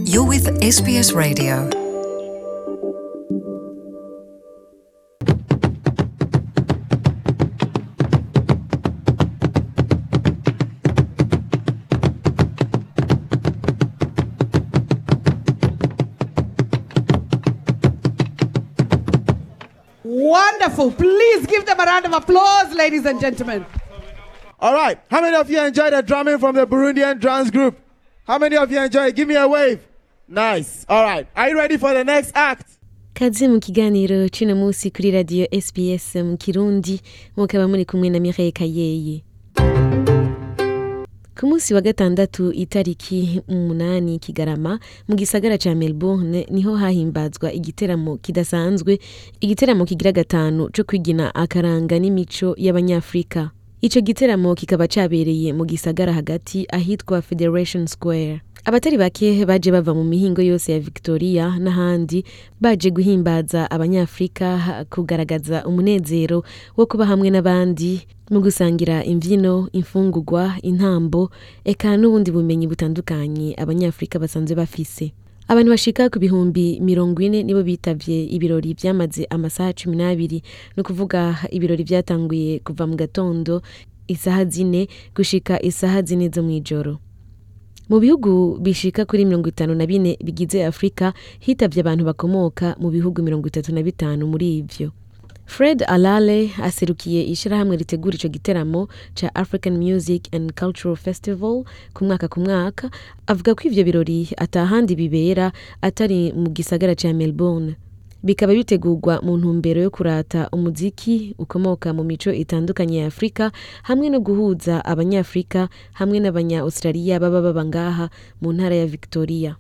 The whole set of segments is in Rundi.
You're with SBS Radio. Wonderful. Please give them a round of applause, ladies and gentlemen. All right. How many of you enjoy the drumming from the Burundian drums group? How many of you enjoy it? Give me a wave. Nice. All right. Are you ready for the next act? kaze mu kiganiro c'uno musi kuri radiyo sbs mu kirundi mukaba muri kumwe na mireille kayeye ku munsi wa gatandatu itariki umunani kigarama mu gisagara ca melbourne niho hahimbazwa igiteramo kidasanzwe igiteramo kigira gatanu co kwigina akaranga n'imico y'abanyafrika ico giteramo kikaba cabereye mu gisagara hagati ahitwa federation square abatari bake baje bava mu mihingo yose ya victoria n'ahandi baje guhimbaza abanyafrika kugaragaza umunezero wo kuba hamwe n'abandi mu gusangira imvyino imfungurwa intambo eka n'ubundi bumenyi butandukanye abanyafrika basanzwe bafise abantu bashika ku bihumbi mirongo ine nibo bitavye ibirori vyamaze amasaha cumi n'abiri ni ukuvuga ibirori vyatanguye kuva mu gatondo isaha zine gushika isaha zine zo mw'ijoro mu bihugu bishika kuri mirongo itanu na bine bigize afurika hitavye abantu bakomoka mu bihugu mirongo itatu na bitanu muri ivyo fred alale aserukiye ishirahamwe ritegura ico giteramo ca african music and cultural festival ku mwaka ku mwaka avuga ko ivyo birori atahandi bibera atari mu gisagara ca melbourne bikaba bitegurwa mu ntumbero yo kurata umuziki ukomoka mu mico itandukanye ya afurika hamwe no guhuza abanyafurika hamwe n'abanya australia baba baba ngaha mu ntara ya victoria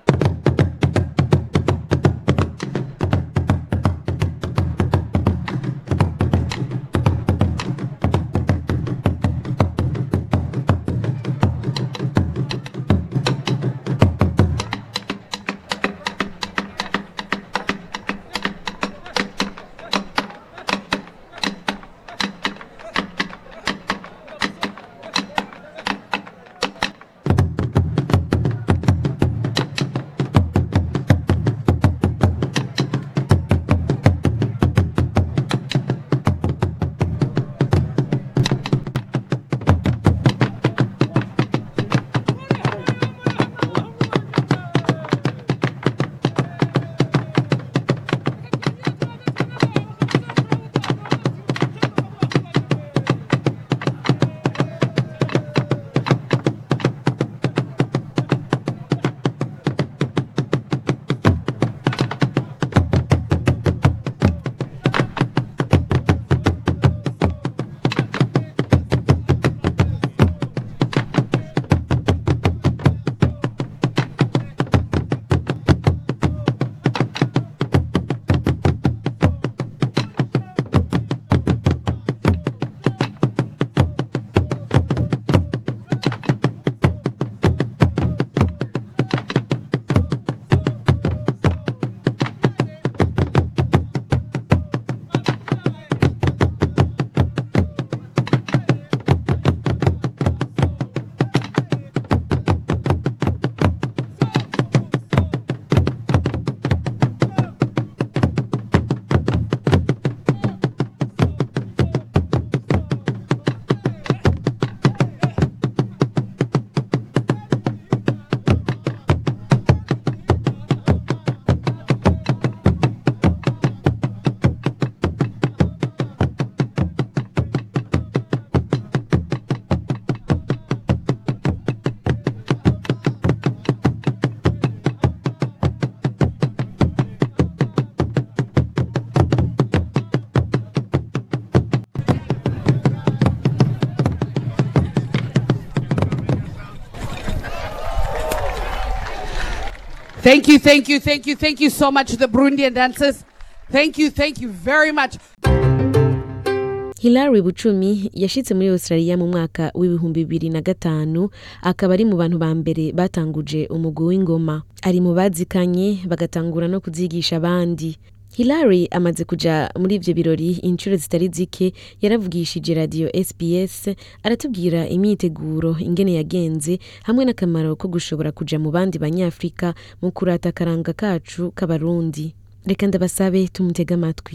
Thank you, thank you, thank you, thank you so much to the Burundian dancers. Thank you, thank you very much. hilary bucumi yashitse muri australia mu mwaka w'ibihumbi bibiri na gatanu akaba ari mu bantu ba mbere batanguje umugwi w'ingoma ari mu bazikanye bagatangura no kuzigisha abandi Hilary amaze kuja muri ivyo birori inshuro zitari zike yaravugishije radio SBS aratubwira imyiteguro ingene yagenze hamwe n'akamaro ko gushobora kuja mu bandi banyafrika mu kurata akaranga kacu k'abarundi reka ndabasabe tumutege amatwi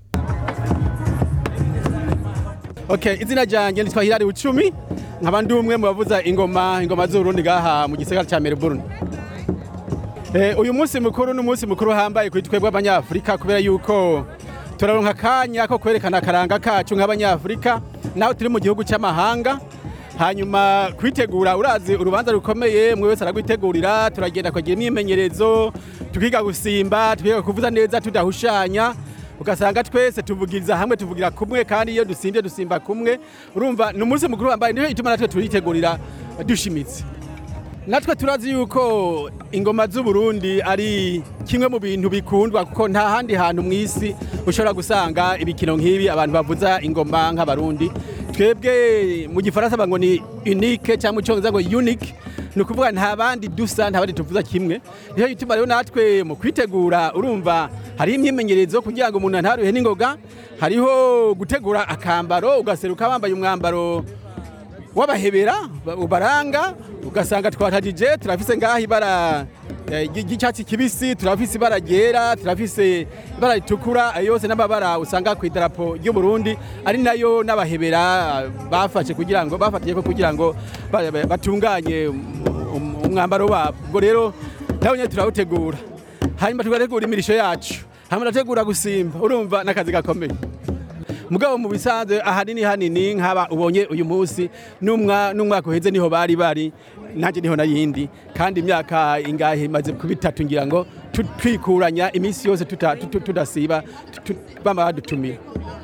Okay, izina ryanjye nitwa Hilari Ucumi nkaba ndi umwe mu bavuza ingoma ingoma z'Uburundi gaha mu gisagara ca Melbourne. Eh, uyu munsi mukuru ni umunsi mukuru hambaye kuri twebwe abanyafrika kubera yuko turaronka akanya ko kwerekana akaranga kacu nk'abanyafrika naho turi mu gihugu cy'amahanga hanyuma kwitegura urazi urubanza rukomeye mwe wese aragwitegurira turagenda kugira imyimenyerezo tukiga gusimba tukiga kuvuza neza tudahushanya ugasanga twese tuvugiriza hamwe tuvugira kumwe kandi iyo dusimbye dusimba kumwe urumva ni umunsi mukuru wambaye niyo ituma natwe turitegurira dushimitse natwe turazi yuko ingoma z'uburundi ari kimwe mu bintu bikundwa kuko nta handi hantu mu isi ushobora gusanga ibikino nk'ibi abantu bavuza ingoma nk'abarundi twebwe mu gifaransa ngo ni unique cyangwa mu cyongereza ngo unique ni ukuvuga nta bandi dusa nta bandi tuvuza kimwe niyo gituma rero natwe mu kwitegura urumva hariho imyimenyerezo kugira ngo umuntu ntaruhe n'ingoga hariho gutegura akambaro ugaseruka wambaye umwambaro w'abahebera ubaranga ugasanga twatajije turafise ngaha ibara eh, ry'icyatsi kibisi turafise ibara ryera turafise ibara ritukura ayo yose n'amabara usanga ku idarapo ry'u Burundi ari nayo n'abahebera bafashe kugira ngo bafatiye ko kugira ngo ba- ba- batunganye um- um- umwambaro wabo ubwo rero nawe nyine turawutegura hanyuma tugategura imirisho yacu hanyuma turategura gusimba urumva n'akazi gakomeye mugabo mu bisanzwe ahanini hanini nk'aba ubonye uyu munsi n'umwa- n'umwaka uheze niho bari bari nanjye niho nayindi kandi imyaka ingahe imaze kuba itatu ngira ngo tu- twikuranya iminsi yose tuta- tu- tu- tudasiba tu- tu- bama badutumira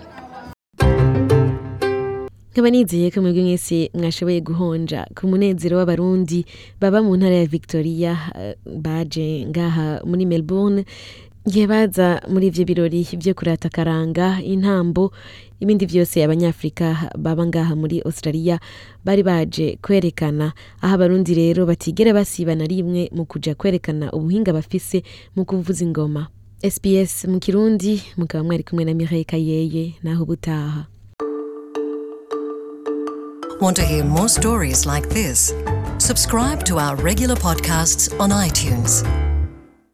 nkaba nizeye ko mwebwe mwese mwashoboye guhonja ku munezero w'abarundi baba mu ntara ya victoria eh, baje ngaha muri melbourne igihe baza muri ivyo birori vyo kurata akaranga intambo ibindi vyose abanyafrika baba ngaha muri australia bari baje kwerekana aho abarundi rero batigera basiba na rimwe mu kuja kwerekana ubuhinga bafise mu kuvuza ingoma sbs mu kirundi mukaba mwari kumwe na mireille kayeye naho ubutaha Want to hear more stories like this? Subscribe to our regular podcasts on iTunes.